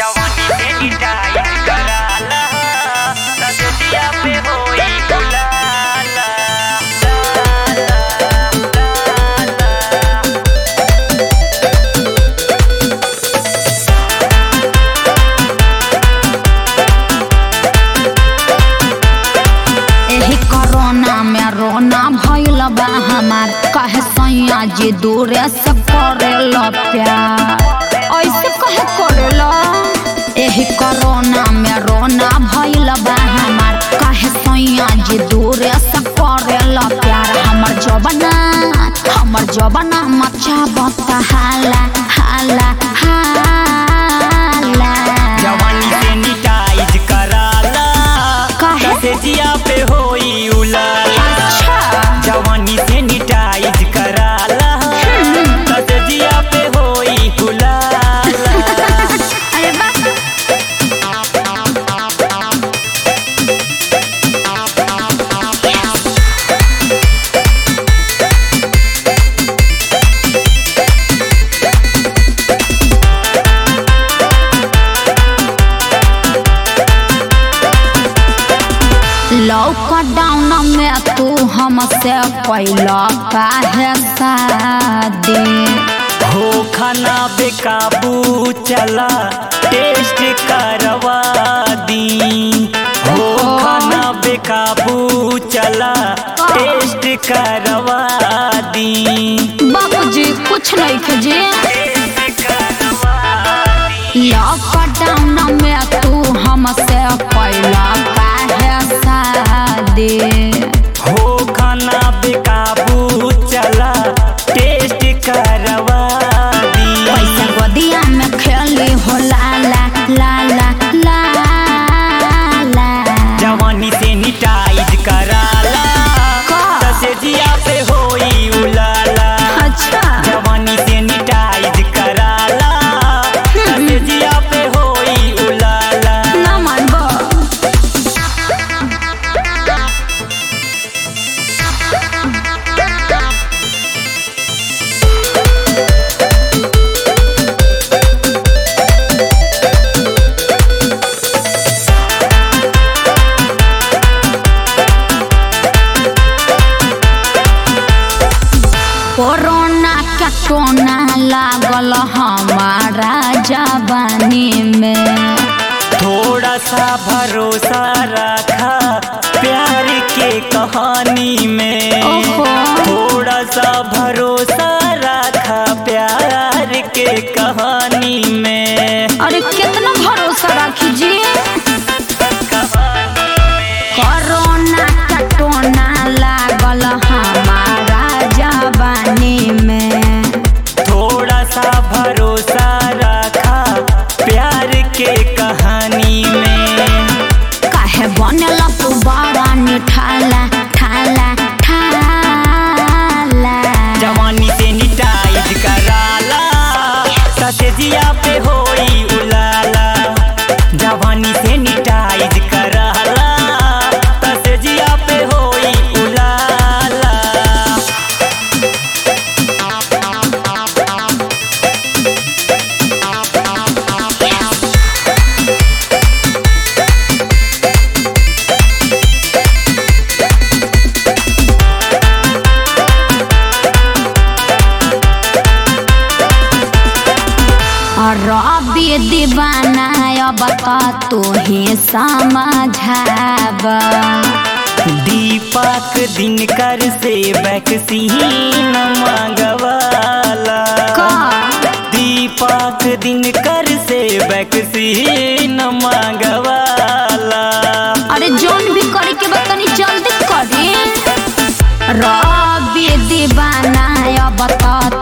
जवानी से डिटाइट कराला रजतिया पे होई गुलाला एही कोरोना में रोना भइल बा हमार कहे सैया जी दूरे से करेल प्यार ऐसे कहे करेल एही कोरोना में रोना भइल बा हमार कहे सैया जी दूरे से करेल प्यार हमर जबना हमर जबना मचा बता हाला हाला हाला जवानी से डिटाइट कराला काहे? रजतिया पे होई उलाला अच्छा जवानी से डिटाइट कराला रजतिया पे होई गुलाला अरे बाप लॉकडाउन में तू हमसे कैला काहे शादी हो खाना बेकाबू चला टेस्ट करवा दी हो खाना बेकाबू चला टेस्ट करवा दी बाबूजी कुछ नहीं खजे टेस्ट करवा दी लॉकडाउन में तू हमसे कैला काहे शादी हो खाना बेकाबू चला टेस्ट करवा दी पैसा गोदिया में खेली हो लाला लाला लाला जवानी से निटाइट कराला का? तसे जिया पे होई उलाला अच्छा जवानी से निटाइट कराला तसे जिया पे होई उलाला ना मानबो कोरोना के टोना लागल हमारा जवानी में थोड़ा सा भरोसा रखा प्यार के कहानी में ओहो। थोड़ा सा भरोसा रखा प्यार के कहानी में अरे कितना भरोसा रखी जी कोरोना का टोना लागल हमारा जवानी में थोड़ा सा भरोसा रखा प्यार के कहानी में काहे बनल तू बड़ा निठाला ठाला ठाला जवानी से निटाइट कराला ससे जिया पे होई उलाला जवानी से निटाइट कराला ससे जिया पे होई उलाला रबी दीवाना अब त तू ही समझाब दीपक दिनकर से वैक्सीन मांगवाला का? दीपक दिनकर से वैक्सीन मांगवाला अरे जोन भी करे के बा तनी जल्दी करी रबी दीवाना अब त